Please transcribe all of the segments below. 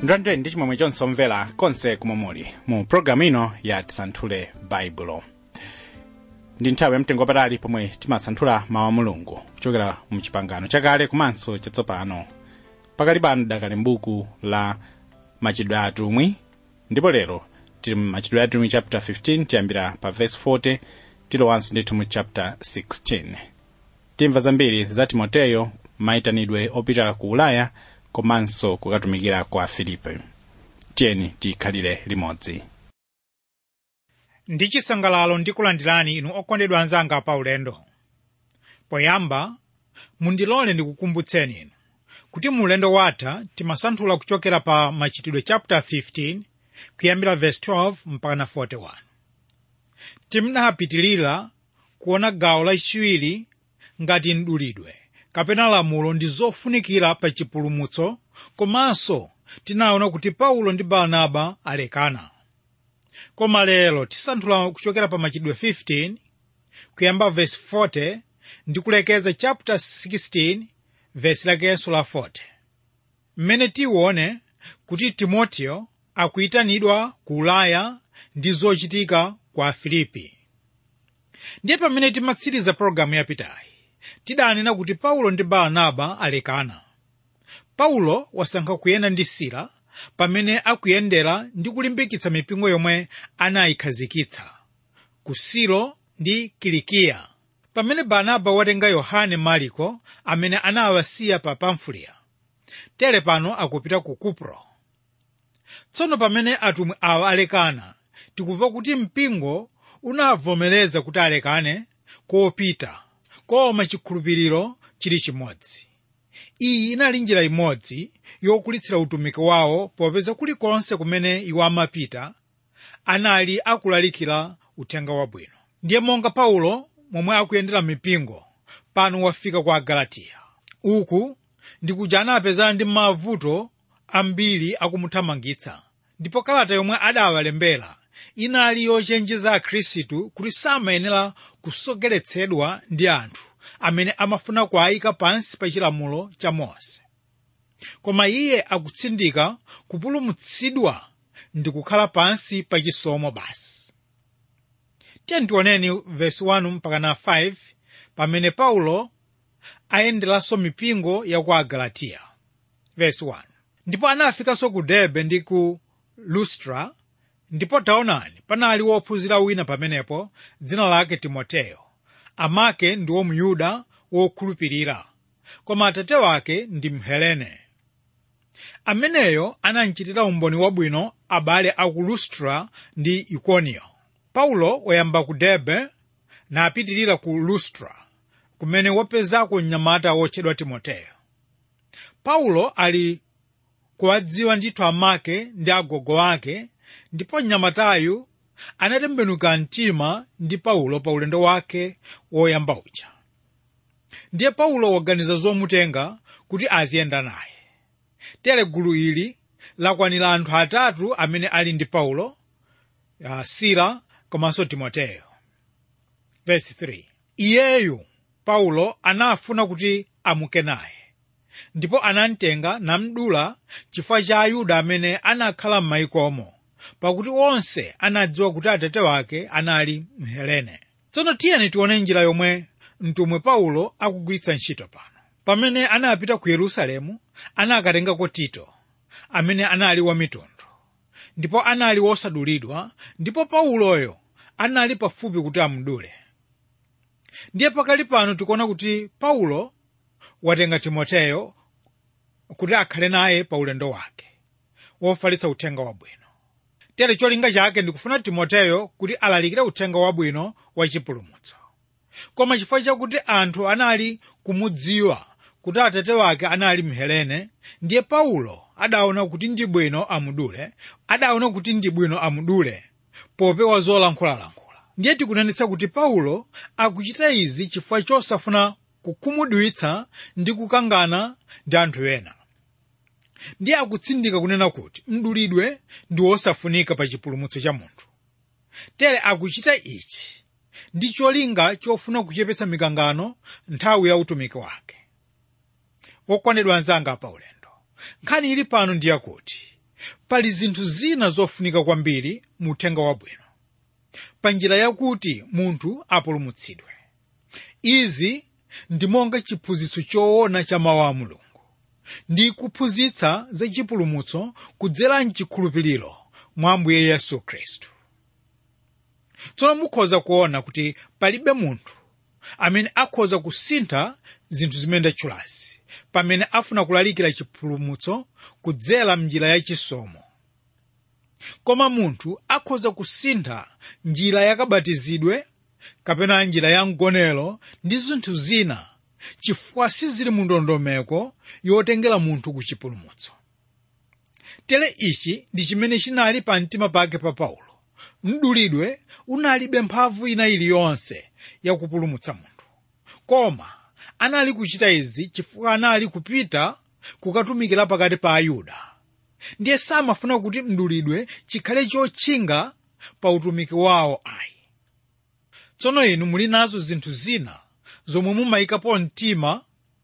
ndandire ndi chimwemwe chonse omvera konse kumwe muli mu pologalamu ino ya tisanthule baibulo ndi nthawi yamtengo wapatali pomwe timasanthula mawu a mulungu kuchokera mu chipangano chakale komanso chatsopano pakali pano dakali mbuku la machitidwe a atumwi ndipo lero tili mu machitidwe a atumwi chapter 15 tiyambira pa verse 40 tilowanso ndithu mu chapter 16 timva zambiri za timoteyo mayitanidwe opita ku ulaya komanso kukatumikira kwa filipe tiyeni tikhalire limodzi ndi chisangalalo ndikulandirani inu okondedwa anzanga pa ulendo poyamba mundilole ndikukumbutseni inu kuti mu ulendo watha timasanthula kuchokera pa machitidwe chapter 15 kuyambira verse 12 mpaka na 41 timnapitilira kuona gawo lachiwiri ngati mdulidwe kapena lamulo ndi zofunikira pa chipulumutso komanso tinaona kuti paulo ndi barnaba alekana koma lero tisanthula kuchokera pa machitidwe 15 kuyamba verse 40 ndi kulekeza chapter 16 verse lakenso la 40 mmene tione kuti timoteyo akuyitanidwa ku ulaya ndi zochitika kwa afilipi ndiye pamene timatsiriza pologalamu yapitayi tidanena kuti paulo ndi barnaba alekana paulo wasankha kuyenda ndi sila pamene akuyendera ndi kulimbikitsa mipingo yomwe anayikhazikitsa ku silo ndi kilikiya pamene barnaba watenga yohane mariko amene anawasiya pa pamfuliya tere pano akupita ku kupro tsono pamene atumwi awa alekana tikumva kuti mpingo unavomereza kuti alekane kopita koma chikhulupiriro chili chimodzi iyi inali njira imodzi yokulitsira utumiki wawo popeza kulikonse kumene iwo amapita anali akulalikira uthenga wabwino ndiye monga paulo momwe akuyendera mipingo pano wafika ku agalatiya uku ndikuja anapezana ndi mavuto ambiri akumuthamangitsa ndipo kalata yomwe adawalembera inali yochenjeza akhristu kuti samayenera kusogeretsedwa ndi anthu amene amafuna kuayika pansi pa chilamulo cha mose koma iye akutsindika kupulumutsidwa ndi kukhala pansi pa chisomo basi tiyeni tioneni vesi 1 mpaka na 5 pamene paulo ayenderanso mipingo ya ku agalatiya vesi 1 ndipo anafikanso ku derbe ndi ku lustra ndipo taonani panali wophunzira wina pamenepo dzina lake timoteyo amake ndi womuyuda wokhulupirira koma atate wake ndi mhelene ameneyo anamchitira umboni wabwino abale aku lustra ndi ikoniyo paulo wayamba ku derbe napitirira ku lustra kumene wapezako mnyamata wotchedwa timoteyo paulo ali kuwadziwa ndithu amake ndi agogo ake ndipo mnyamatayu anatembenuka mtima ndi paulo pa ulendo wake woyamba uja ndiye paulo waganiza zomutenga kuti aziyenda naye tere gulu ili lakwanira anthu atatu amene ali ndi paulo uh, sila komanso timoteyo vesi 3 iyeyu paulo anafuna kuti amuke naye ndipo anamtenga namdula chifukwa cha ayuda amene anakhala m'mayikomo pakuti onse anadziwa kuti atate wake anali mhelene tsono tiyeni tione njira yomwe mtumwi paulo akugwiritsa ntchito pano pamene anapita ku yerusalemu anakatengako tito amene anali wamitundu ndipo anali wosadulidwa ndipo pauloyo anali pafupi kuti amudule ndiye pakali pano tikuona kuti paulo watenga timoteyo kuti akhale naye pa ulendo wake wofalitsa uthenga wabwino tere cholinga chake ndikufuna timoteyo kuti alalikire uthenga wabwino wa chipulumutso koma chifukwa chakuti anthu anali kumudziwa kuti atate wake anali mhelene ndiye paulo adaona kuti ndi bwino amudule adaona kuti ndi bwino amudule popewa zolankhulalankhula ndiye tikunenetsa kuti paulo akuchita izi chifukwa chosafuna kukhumudwitsa ndi kukangana ndi anthu ena ndiye akutsindika kunena kuti mdulidwe ndi wosafunika pa chipulumutso cha munthu tere akuchita ichi ndi cholinga chofuna kuchepetsa mikangano nthawi ya utumiki wake wokondedwa anzanga pa ulendo nkhani ili pano ndi yakuti pali zinthu zina zofunika kwambiri mu uthenga wabwino pa njira yakuti munthu apulumutsidwe izi ndi monga chiphunzitso choona cha mawu a mulungu ndi kuphunzitsa za chipulumutso kudzera mchikhulupiriro mwa ambuye yesu khristu tsono mukhoza kuona kuti palibe munthu amene akhoza kusintha zinthu zimene ndatchulazi pamene afuna kulalikira chipulumutso kudzera mnjira yachisomo koma munthu akhoza kusintha njira yakabatizidwe kapena njira ya mgonero ndi zinthu zina chifukwa sizili mu ndondomeko yotengera munthu ku chipulumutso tere ichi ndi chimene chinali pa mtima pake pa paulo mdulidwe unalibe mphamvu ina iliyonse yakupulumutsa munthu koma anali kuchita izi chifukwa anali kupita kukatumikira pakati pa ayuda ndiye samafuna kuti mdulidwe chikhale chotchinga pa utumiki wawo ayi tsono inu muli nazo zinthu zina zomwe mumayikapo mtima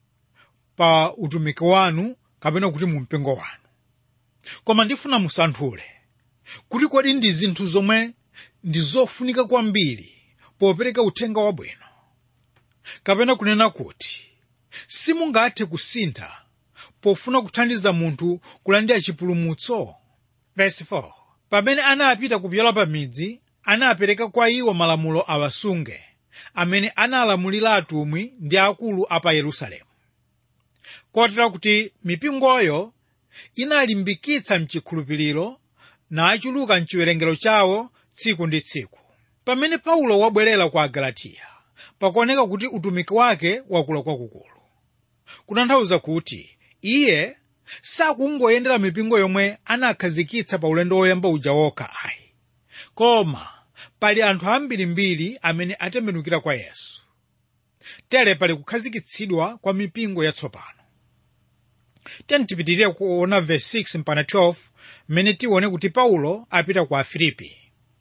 pa utumiki wanu kapena kuti mu mpingo wanu koma ndifuna musanthule kuti kodi ndi zinthu zomwe ndi zofunika kwambiri popereka uthenga wabwino kapena kunena kuti simungathe kusintha pofuna kuthandiza munthu kulandira chipulumutso Verse 4. pamene anapita kupyola pa midzi anapereka kwa iwo malamulo awasunge amene analamulira atumwi ndi akulu a pa yerusalemu kotera kuti mipingoyo inalimbikitsa mchikhulupiriro nachuluka mchiwerengero chawo tsiku ndi tsiku pamene paulo wabwerera ku agalatiya pakuoneka kuti utumiki wake wakula kwakukulu kutanthauza kuti iye sakungoyendera mipingo yomwe anakhazikitsa pa ulendo woyamba uja wokha ayi koma pali anthu ambirimbiri amene atembenukira kwa yesu tere pali kukhazikitsidwa kwa mipingo yatsopano tiyeni tipitirire kuona verse 6 mpaka 12 mmene tione kuti paulo apita ku afilipi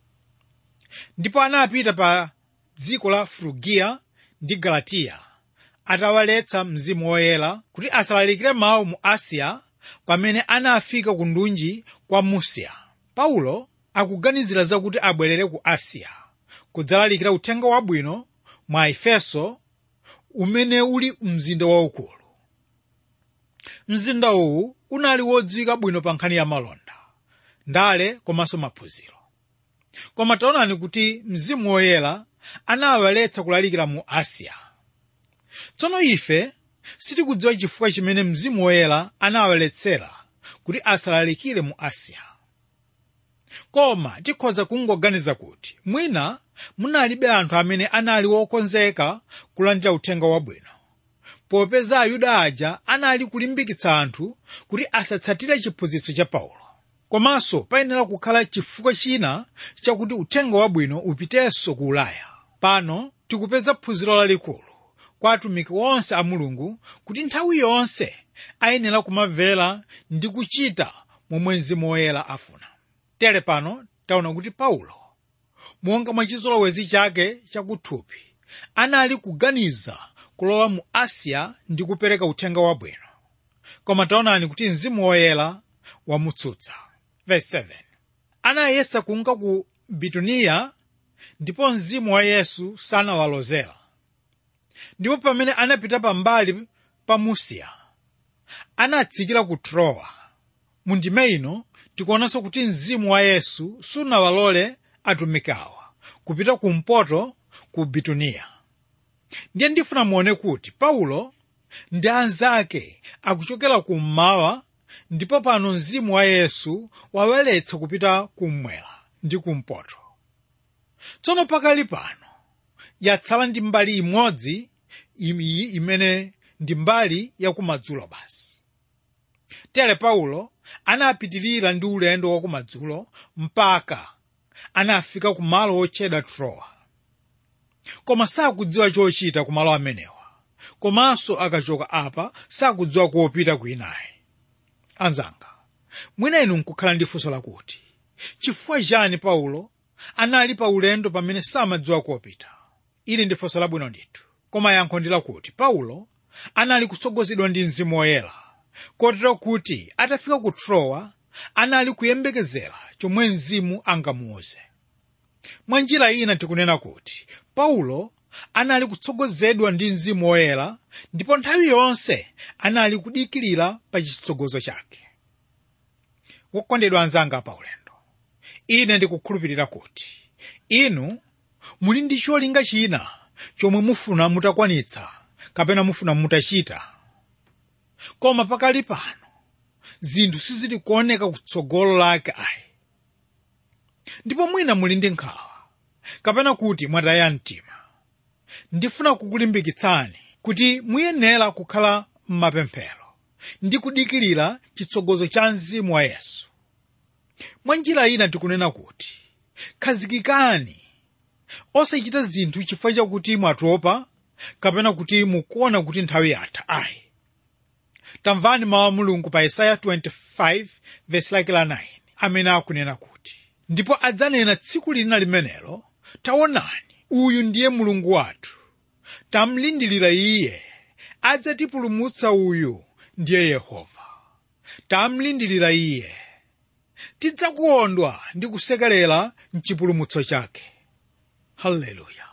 ndipo anapita pa dziko la frugiya ndi galatiya atawaletsa mzimu woyera kuti asalalikire mawu mu asiya pamene anafika ku ndunji kwa musiya paulo akuganizira zakuti abwerere ku asiya kudzalalikira uthenga wabwino mwa efeso umene uli mzinda waukulu mzinda uwu unali wodziwika bwino pa nkhani ya malonda ndale komanso maphunziro koma taonani kuti mzimu woyera anawaletsa kulalikira mu asiya tsono ife sitikudziwa chifukwa chimene mzimu woyera anawaletsera kuti asalalikire mu asiya koma tikhoza kungoganiza kuti mwina munalibe anthu amene anali wokonzeka kulandira uthenga wabwino popeza ayuda aja anali kulimbikitsa anthu kuti asatsatire chiphunzitso cha paulo komanso payenera kukhala chifukwa china chakuti uthenga wabwino upitenso ku ulaya pano tikupeza phunziro lalikulu kwa atumiki onse a mulungu kuti nthawi yonse ayenera kumamvera ndi kuchita momwe mzimu woyera afuna tere pano taona kuti paulo monga mwa chizolowezi chake chakuthupi anali kuganiza kulowa mu asiya ndi kupereka uthenga wabwino koma taonani kuti mzimu woyera wamutsutsa Verse 7. anayesa kunka ku bituniya ndipo mzimu wa yesu sanawalozera ndipo pamene anapita pambali pa musiya anatsikira ku trowa mu ndime ino tikuonanso kuti mzimu wa yesu sunawalole atumikawa kupita kumpoto ku bituniya ndiye ndifuna muone kuti paulo ndi anzake akuchokera kummawa ndipo pano mzimu wa yesu wawaletsa kupita kummwera ndi kumpoto tsono pakali pano yatsala ndi mbali imodzi iyi imene ndi mbali yakumadzulo basi tere paulo anapitirira ndi ulendo wakumadzulo mpaka anafika ku malo otchedwa trowa koma sakudziwa chochita ku malo amenewa komanso akachoka apa sakudziwa kopita kwinayi anzanga mwina inu nkukhala ndi funso lakuti chifukwa chani paulo anali pa ulendo pamene samadziwa kopita ili ndi funso labwino ndithu koma yankho ndi lakuti paulo anali kutsogozedwa ndi mzimu woyera kotero kuti atafika ku trowa anali kuyembekezera chomwe mzimu angamuuze mwa njira ina tikunena kuti paulo anali kutsogozedwa ndi mzimu woyera ndipo nthawi yonse anali kudikirira pa chitsogozo chake wokondedwa anzanga pa ulendo ine ndikukhulupirira kuti inu muli ndi cholinga china chomwe mufuna mutakwanitsa kapena mufuna mutachita koma pakali pano zinthu sizili kuoneka kutsogolo lake ayi ndipo mwina muli ndi nkhawa kapena kuti mwataya mtima ndifuna kukulimbikitsani kuti muyenera kukhala m'mapemphero ndi kudikirira chitsogozo cha mzimu wa yesu mwa njira ina tikunena kuti khazikikani osachita zinthu chifukwa chakuti mwatopa kapena kuti mukuona kuti nthawi yatha ayi tamvani mawu a mulungu pa yesaya 25 vesi lake la 9 amene akunena kuti ndipo adzanena tsiku lina limenelo taonani uyu ndiye mulungu wathu tamlindirira iye adzatipulumutsa uyu ndiye yehova tamlindirira iye tidzakondwa ndi kusekerera mchipulumutso chake haleluya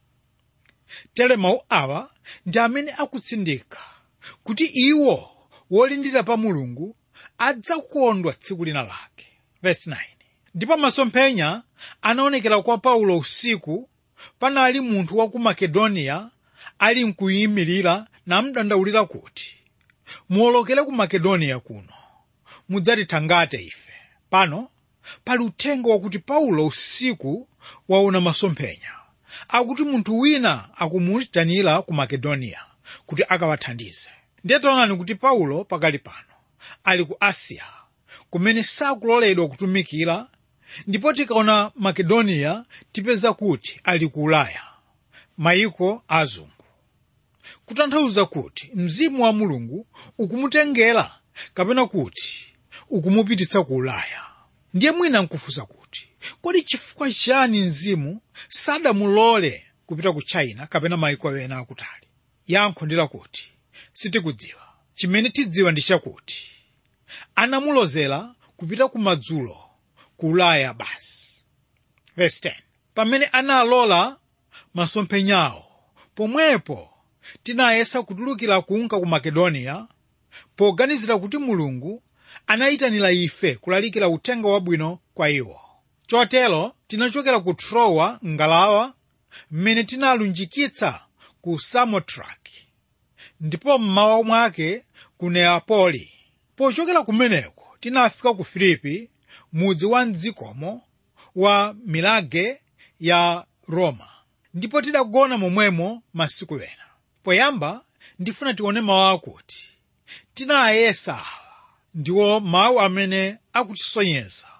tere mawu awa ndi amene akutsindika kuti iwo wolindira pa mulungu adzakondwa tsiku lina lake Verse 9. ndipo masomphenya anaonekera kwa paulo usiku panali munthu wa ku makedoniya ali mkuyimirira namdandaulira kuti muwolokere ku makedoniya kuno mudzatithangate ife pano pali uthenga wakuti paulo usiku waona masomphenya akuti munthu wina akumuyitanira ku makedoniya kuti akawathandize ndiye taonani kuti paulo pakali pano ali ku asiya kumene sakuloledwa kutumikira ndipo tikaona makedoniya tipeza kuti ali ku ulaya mayiko azungu kutanthauza kuti mzimu wa mulungu ukumutengera kapena kuti ukumupititsa ku ulaya ndiye mwina nkufunsa kuti kodi chifukwa chani mzimu sadamulole kupita ku china kapena mayiko ena akutali yankho ndi lakuti sitikudziwa chimene tidziwa ndi chakuti anamulozera kupita kumadzulo ku ulaya basi Verse 10. pamene analola masomphenyawo pomwepo tinayesa kutulukira kunka ku makedoniya poganizira kuti mulungu anayitanira ife kulalikira uthenga wabwino kwa iwo chotero tinachokera ku trowa ngalawa mmene tinalunjikitsa ku samotraki ndipo mmawa mwake ku neapoli pochokera kumeneko tinafika ku filipi mudzi wa mdzikomo wa milage ya roma ndipo tidagona momwemo masiku ena poyamba ndifuna tione mawu akuti tinayesa awa ndiwo mawu amene akutisonyeza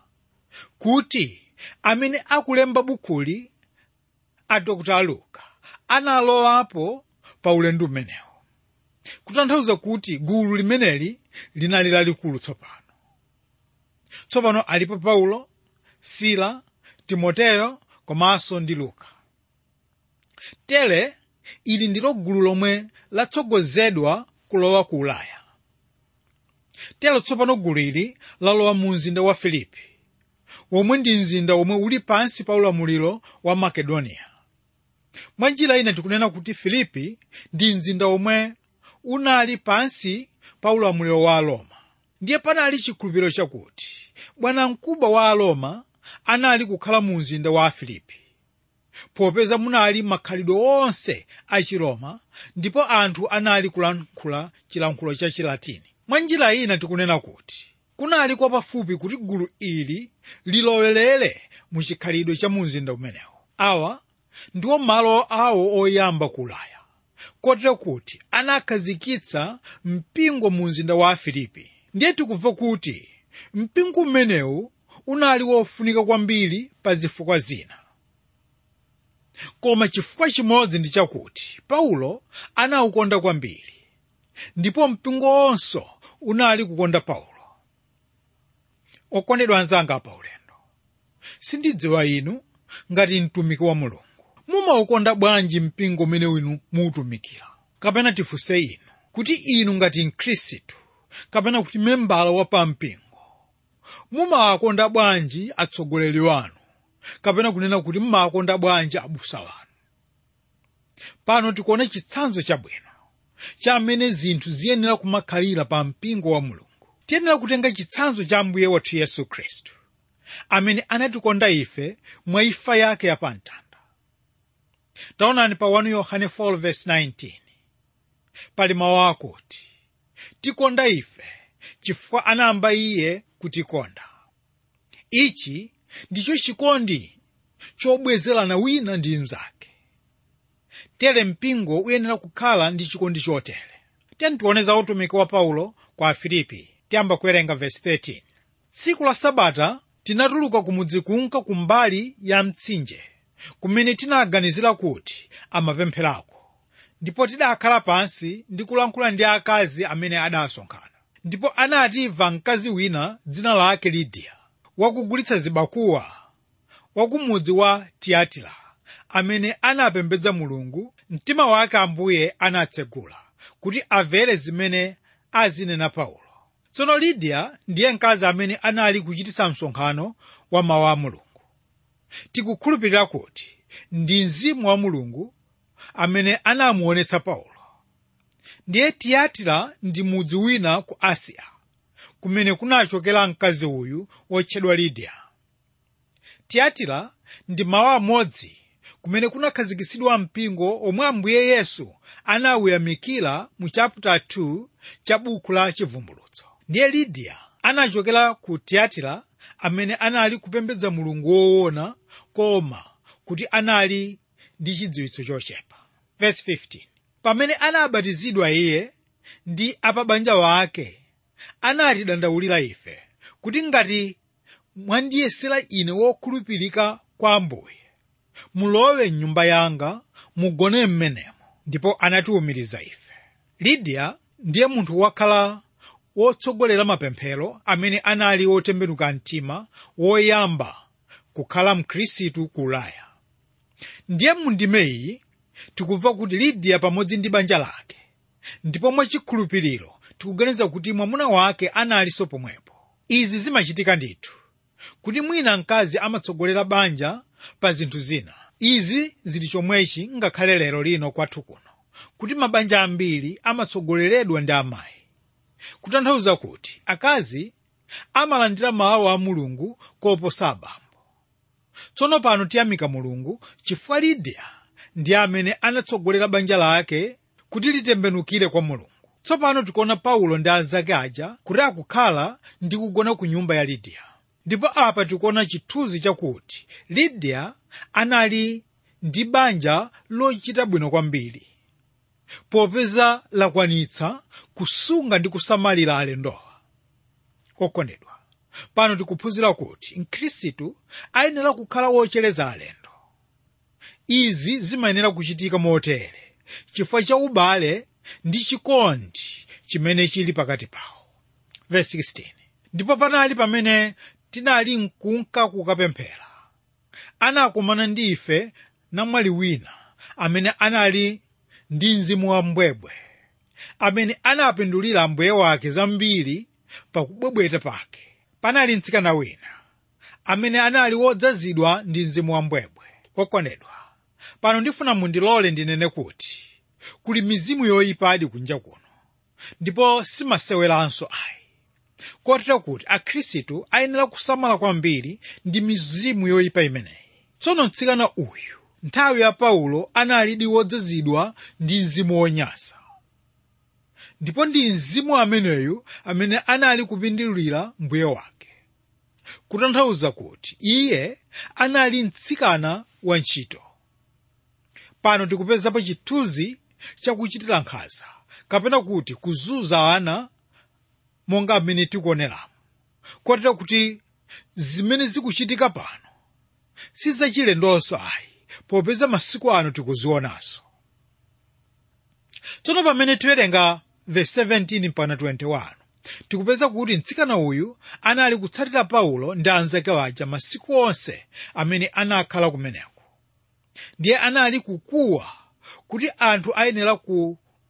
kuti amene akulemba bukuli a dr luka analowapo pa ulendo umenewu kutanthauza kuti gulu limeneli linali lalikulu tsopano tsopano alipo paulo sila timoteyo komanso ndi luka tere ili ndilo gulu lomwe latsogozedwa kulowa ku ulaya tero tsopano gulu ili lalowa mu mzinda wa filipi womwe ndi mzinda womwe uli pansi pa ulamuliro wa makedoniya mwa njira ina tikunena kuti filipi ndi mzinda womwe unali pansi pa ulamuliro wa aroma ndiye panali chikhulupiriro chakuti bwanamkubwa wa aroma anali kukhala mu mzinda wa afilipi popeza munali makhalidwe onse a chiroma ndipo anthu anali kulankhula chilankhulo cha chilatini mwa njira ina tikunena kuti kunali kwa pafupi kuti gulu ili lilowelere mu chikhalidwe cha mu mzinda umenewu awa ndiwo malo awo oyamba ku ulaya kotero kuti anakhazikitsa mpingo mu mzinda wa afilipi ndiye tikumva kuti mpingo umenewu unali wofunika kwambiri pa zifukwa zina koma chifukwa chimodzi ndi chakuti paulo anawukonda kwambiri ndipo mpingo wonse unali kukonda paulo okondedwa anzanga pa ulendo sindidziwa inu ngati mtumiki wa mulungu mumaukonda bwanji mpingo umene inu muutumikira kapena tifunse inu kuti inu ngati mkhristu kapena kuti membala wa pampingo mumawakonda bwanji atsogoleri wanu kapena kunena kuti mumawakonda bwanji abusa wanu pano tikuona chitsanzo chabwino cha amene zinthu ziyenera kumakhalira pa mpingo wa mulungu tiyenera kutenga chitsanzo cha mbuye wathu yesu khristu amene anatikonda ife mwa imfa yake yapamtanda taonani pa 1 yohane 4:19 pali mawu akuti tikonda ife chifukwa anayamba iye kutikonda ichi ndicho chikondi chobwezerana wina ndi mnzake tere mpingo uyenera kukhala ndi chikondi chotere tentiwoneza utumiki wa paulo kwa afilipi tiyamba kuwerenga vesi 13 tsiku la sabata tinatuluka kumudzi kunka kumbali ya mtsinje kumene tinaganizira kuti amapempherako ndipo tidakhala pansi ndi kulankhula ndi akazi amene adasonkhana ndipo anatimva mkazi wina dzina lake lidiya wakugulitsa zibakuwa wakumudzi wa tiyatira amene anapembedza mulungu mtima wake ambuye anatsegula kuti amvere zimene azinena paulo tsono lidiya ndiye mkazi amene anali kuchititsa msonkhano wa mawu a mulungu tikukhulupirira kuti ndi mzimu wa mulungu amene anamuonetsa paulo ndiye tiyatira ndi mudzi wina ku asiya kumene kunachokera mkazi uyu wotchedwa lidiya tiyatira ndi mawu amodzi kumene kunakhazikitsidwa mpingo omwe ambuye yesu anawuyamikira mu chapter 2 cha buku la chivumbulutso ndiye lidiya anachokera ku tiyatira amene anali kupembedza mulungu woona koma kuti anali ndi chidziwitso chochepa verse 15 pamene anabatizidwa iye ndi apabanja wake anatidandaulira ife kuti ngati mwandiyesera ine wokhulupirika kwa ambuye mulowe mnyumba yanga mugone m'menemo ndipo anatiwumiriza ife lidiya ndiye munthu wakhala wotsogolera mapemphero amene anali wotembenuka mtima woyamba kukhala mkhristu ku ulaya ndiye mundimeyi tikumva kuti lidiya pamodzi ndi banja lake ndipo mwachikhulupiriro tikuganiza kuti mwamuna wake analinso pomwepo izi zimachitika ndithu kuti mwina mkazi amatsogolera banja pa zinthu zina izi zili chomwechi ngakhale lero lino kwathu kuno kuti mabanja ambiri amatsogoleredwa ndi amayi kutanthauza kuti akazi amalandira mawu a mulungu koposa abambo tsono pano tiyamika mulungu chifukwa lidiya ndi amene anatsogolera banja lake kuti litembenukire kwa mulungu tsopano tikuona paulo ndi anzake aja kuti akukhala ndi kugona ku nyumba ya lidiya ndipo apa tikuona chithunzi chakuti lidiya anali ndi banja lochita bwino kwambiri popeza lakwanitsa kusunga ndi kusamalira alendowa okondedwa pano tikuphunzira kuti mkhristu ayenera kukhala wochereza alendo izi zimayenera kuchitika motere chifukwa cha ubale ndi chikondi chimene chili pakati pawo verse 16 ndipo panali pamene tinali mkunka kukapemphera anakumana ndi ife namwali wina amene anali ndi mzimu wa mbwebwe amene anapindulira ambuye wake zambiri pakubwebweta pake panali mtsikana wina amene anali wodzazidwa ndi mzimu wa mbwebwe okondedwa pano ndifuna mundilole ndinene kuti kuli mizimu yoyipadi kunja kuno ndipo simaseweranso ayi kotero kuti akhristu ayenera kusamala kwambiri ndi mizimu yoyipa imeneyi tsono mtsikana uyu nthawi ya paulo analidi wodzazidwa ndi mzimu wonyansa ndipo ndi mzimu ameneyu amene anali kupindulira mbuye wake kutanthauza kuti iye anali mtsikana wa ntchito pano tikupezapo chithunzi chakuchitira nkhanza kapena kuti kuzunza ana monga amene tikuoneramo kotero kuti zimene zikuchitika pano sizachilendonso ayi popeza masiku ano tikuzionanso tsono pamene tiwerenga verse 17 mpaka 21 tikupeza kuti mtsikana uyu anali kutsatira paulo ndi anzake waja masiku onse amene anakhala kumeneko ndiye anali kukuwa kuti anthu ayenera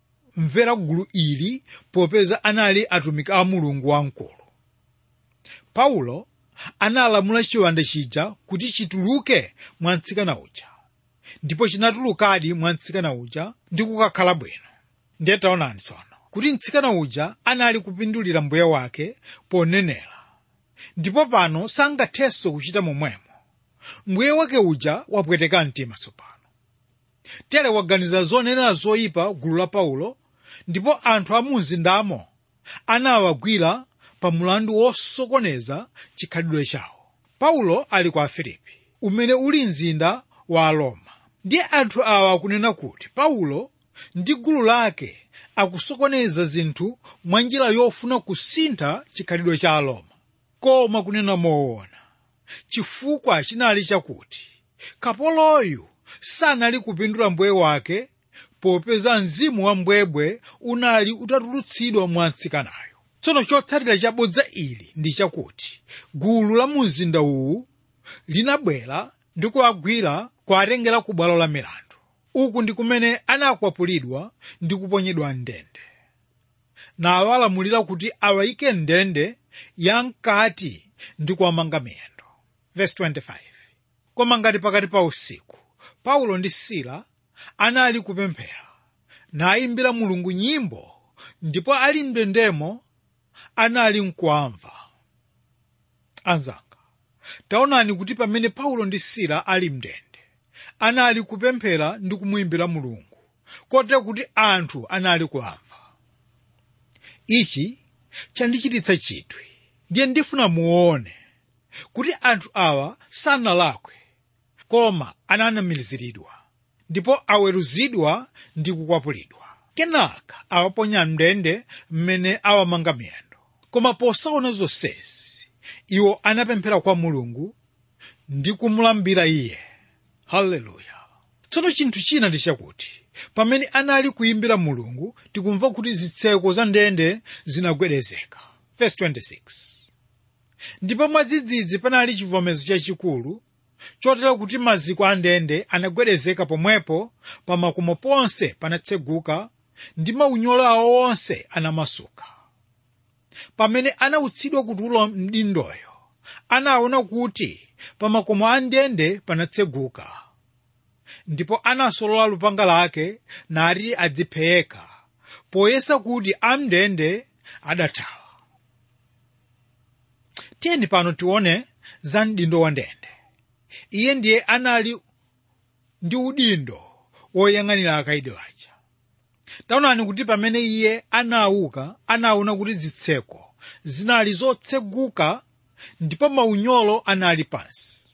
kumvera gulu ili popeza anali atumiki a mulungu wamkulu paulo analamula chiwanda chija kuti chituluke mwa mtsikana uja ndipo chinatulukadi mwa mtsikana uja ndi kukakhala bwino ndiye taonani tsono kuti mtsikana uja anali kupindulira mbuye wake ponenera ndipo pano sangathenso kuchita momwemo mbuye wake uja wapweteka mtima tsopano tere waganiza zonenera zoyipa gulu la paulo ndipo anthu a mu mzindamo anawagwira pa mulandu wosokoneza chikhalidwe chawo paulo ali ku afilipi umene uli mzinda wa aroma ndiye anthu awa akunena kuti paulo ndi gulu lake akusokoneza zinthu mwa njira yofuna kusintha chikhalidwe cha aroma koma kunena moona chifukwa chinali chakuti kapoloyu sanali kupindula mbuye wake popeza mzimu wa mbwebwe unali utatulutsidwa mwa mtsikanayo tsono chotsatira chabodza ili ndi chakuti gulu la mumzinda uwu linabwera ndi kuwagwira kuwatengera ku bwalo la milandu uku ndi kumene anakwapulidwa ndi kuponyedwa mndende nawo alamulira kuti awayike mndende yamkati ndi kuwamanga miyendo Verse 25. koma ngati pakati pa usiku paulo ndi sila anali kupemphera nayimbira mulungu nyimbo ndipo ali mndendemo anali nkuamva anzanga taonani kuti pamene paulo ndi sila ali mndende anali kupemphera ndi kumuyimbira mulungu kotero kuti anthu anali kuamva ichi chandichititsa chidwi ndiye ndifuna muone kuti anthu awa sanalakwe koma ananamiziridwa ndipo aweruzidwa ndi kukwapulidwa kenaka awaponya mndende mmene awamanga miyendo koma posaona zonsezi iwo anapemphera kwa mulungu ndi kumulambira iye haleluya tsono chinthu china ndi chakuti pamene anali kuyimbira mulungu tikumva kuti zitseko za ndende zinagwedezeka Verse 26. ndipo mwadzidzidzi panali chivomezo chachikulu chotero kuti maziko a ndende anagwedezeka pomwepo pa makomo ponse panatseguka ndi maunyolo awo onse anamasuka pamene anautsidwa kutulo mdindoyo anaona kuti pa makomo a ndende panatseguka ndipo anasolola lupanga lake nati adziphe yekha poyesa kuti amndende adathawa tiyeni pano tione za mdindo wa ndende iye ndiye anali ndi udindo woyang'anira akaidi aja taonani kuti pamene iye anauka anaona kuti zitseko zinali zotseguka ndipo maunyolo anali pansi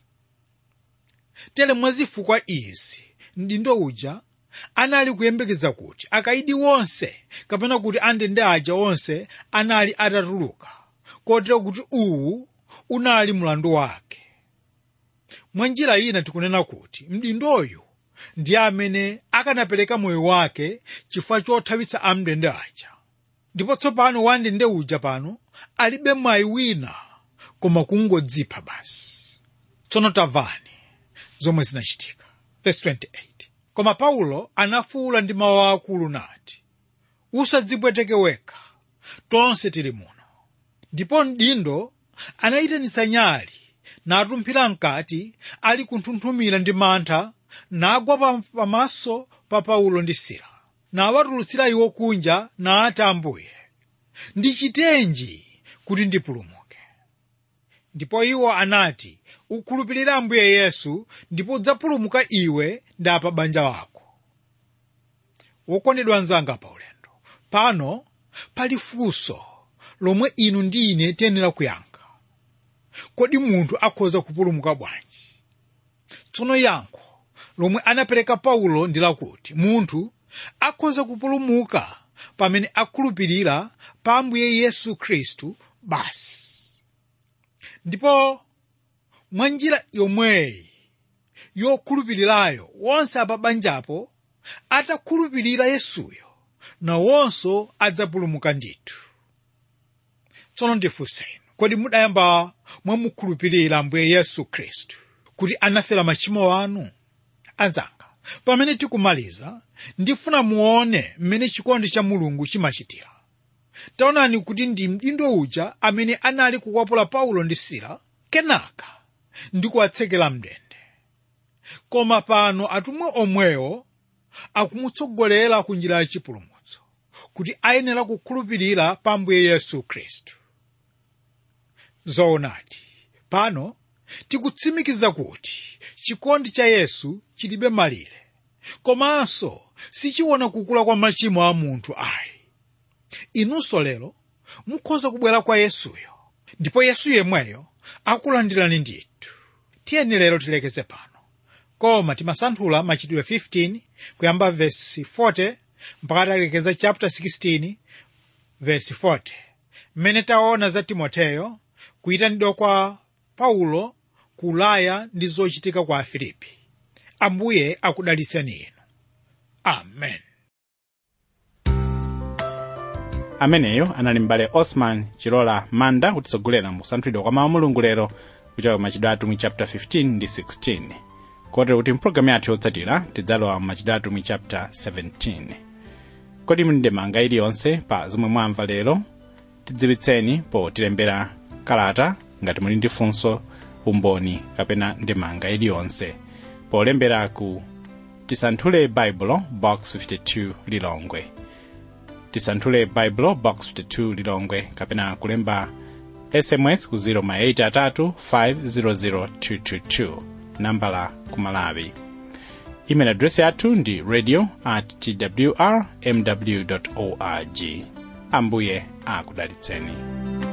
tere mwa zifukwa izi mdindo uja anali kuyembekeza kuti akaidi wonse kapena kuti andende aja onse anali atatuluka kotero kuti uwu unali mlandu wake mwa njira ina tikunena kuti mdindoyu ndiye amene akanapereka moyo wake chifukwa chothawitsa amndende aja ndipo tsopano wandende uja pano alibe mwayi wina koma kungodzipha basi tsono tamvani zomwe zinachitika Verse 28. koma paulo anafuwula ndi mawu akulu nati usadzipweteke wekha tonse tili muno ndipo mdindo anayitanitsa nyali natumphira mkati ali kunthunthumira ndi mantha nagwa pa- pamaso pa paulo ndi sila nawatulutsira iwo kunja nati ambuye ndichitenji kuti ndipulumuke ndipo iwo anati ukhulupirire ambuye yesu ndipo udzapulumuka iwe ndi apa banja wako wokondedwa anzanga pa ulendo pano pali funso lomwe inu ndi ine tiyenera kuyankha kodi munthu akhoza kupulumuka bwanji tsono yankho lomwe anapereka paulo ndi lakuti munthu akhoza kupulumuka pamene akhulupirira pa ambuye yesu khristu basi ndipo mwa njira yomweyi yokhulupirirayo wonse apa banjapo atakhulupirira yesuyo nawonso adzapulumuka ndithu tsono ndifunseni kodi mudayamba mwamukhulupirira ambuye yesu khristu kuti anafera machimo anu anzanga pamene tikumaliza ndifuna muone mmene chikondi cha mulungu chimachitira taonani kuti ndi mdindo uja amene anali kukwapula paulo ndi sila kenaka ndi kuwatsekera mndende koma pano atumwi omwewo akumutsogolera ku njira ya chipulumutso kuti ayenera kukhulupirira pa ambuye yesu khristu zoonadi pano tikutsimikiza kuti chikondi cha yesu chilibe malire komanso sichiona kukula kwa machimo a munthu ayi inunso lero mukhoza kubwera kwa yesuyo ndipo yesu yemweyo akulandirani ndithu tiyeni lero tilekeze pano koma timasanthula machitidwe 15 kuyamba vesi 40 mpaka talekeza chapter 16 vesi 40 mmene taona za timoteyo kuyitanidwa kwa paulo ku ulaya ndi zochitika kwa afilipi ambuye akudalitseni inu amen ameneyo anali m'bale osman chilola manda kutitsogolera mu kusanthulidwa kwa mawu a mulungu lero kuchokera machitidwe atumwi chapter 15 ndi 16 kotero kuti mpulogalamu yathu yotsatira tidzalowa machitidwe atumwi chapter 17 kodi muli ndi ndemanga iliyonse pa zomwe mwamva lero tidziwitseni potilembera kalata ngati muli ndi funso umboni kapena ndemanga iliyonse polembera ku tisanthule baibulo box 52 lilongwe tisanthule baibulo box 52 lilongwe kapena kulemba sms ku 083 500 222 nambala kumalawi email address yathu ndi radio at twr mw org ambuye akudalitseni